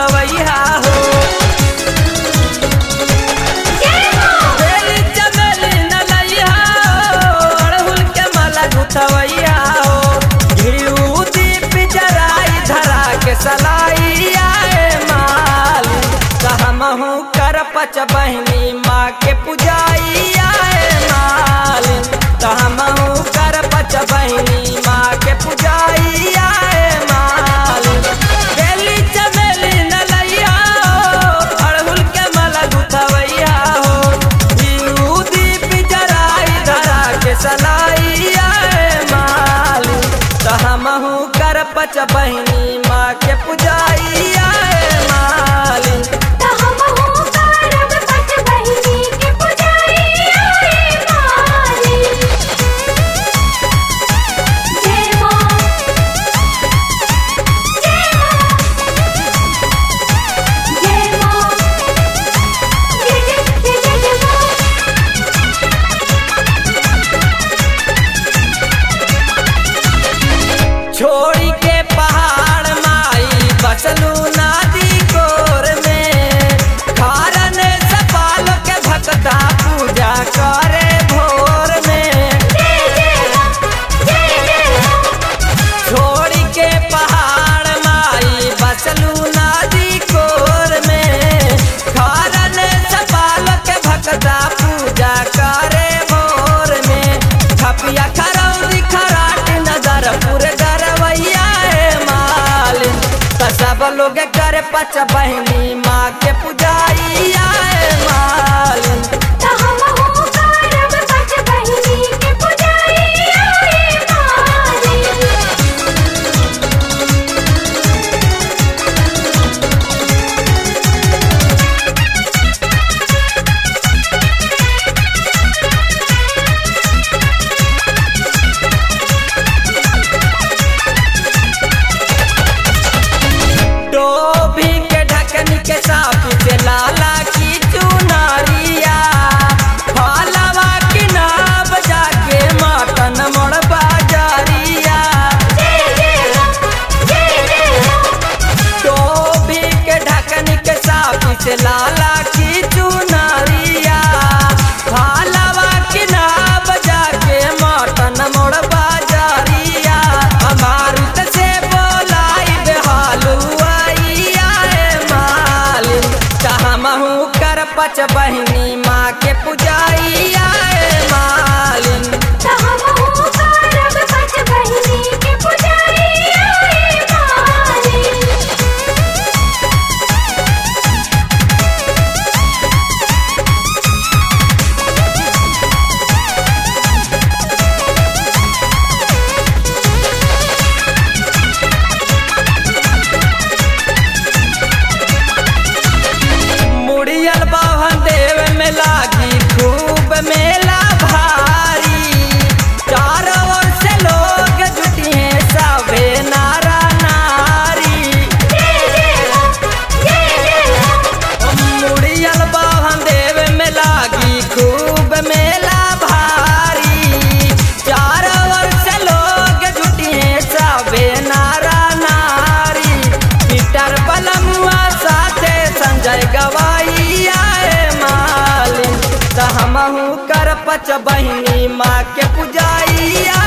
गुथवैया हो बेली चमेली नलैया हो, अड़हुल के माला गुथवैया हो घिउ दीप जराई धरा के सलाइया माल कहमहू कर पच बहनी माँ के पुजाइया माल कहमहू कर पच बहनी माँ के पुजाइया माल बेली चमेली नलैया हो, अड़हुल के माला गुथवैया हो घिउ दीप जराई धरा के सलाइया माल कहमहू कर पच बहनी माँ के पुजाइया माल त हमहु करब पच बहिनी के पुजाइया रे माली जय मां जय मां जय मां जय जय जय जय मां छोड़ी के पहाड़ माई बसलू नदी कोर में खारन सपाल के भक्ता पूजा करे भोर में जय जय मां जय जय मां छोड़ी के पहाड़ माई बसलू नदी कोर में खारन सपाल के भक्ता पूजा करे भोर में छपिया खरौरी खराट नगर पुर गरवैया माल त सब लोग करे पच बहनी माँ के पुजाइया माल त हमहु करब पच बहिनी के पुजाइया रे माली डोभी के ढकन के साथ से लाला की चुनारिया फालवा की नाव जाके मातन मोड़ बाजारिया जय जय मां जय जय मां डोभी के ढकन के साथ से लाला की चुनारिया फालवा की नाव जाके मातन मोड़ बाजारिया अमारुत से बोलाई बेहालुआइया मालिन कहमहू कर पच बहनी माँ के पुजाइया मालिन त हमहु करब पच बहिनी के पुजाइया रे माली मुड़ियल बाभन देव में लागी खूब मेला भारी चारों ओर से लोग जुटी हैं सबे नारा नारी जय जय मां जय जय मां मुड़ियल बाभन देव में लागी खूब मेला भारी चारों ओर से लोग जुटी हैं सबे नारा नारी पीटर बलमुआ साथे संजय गवाइया मालिन त हमहू कर पच बहिनी माँ के पुजाइया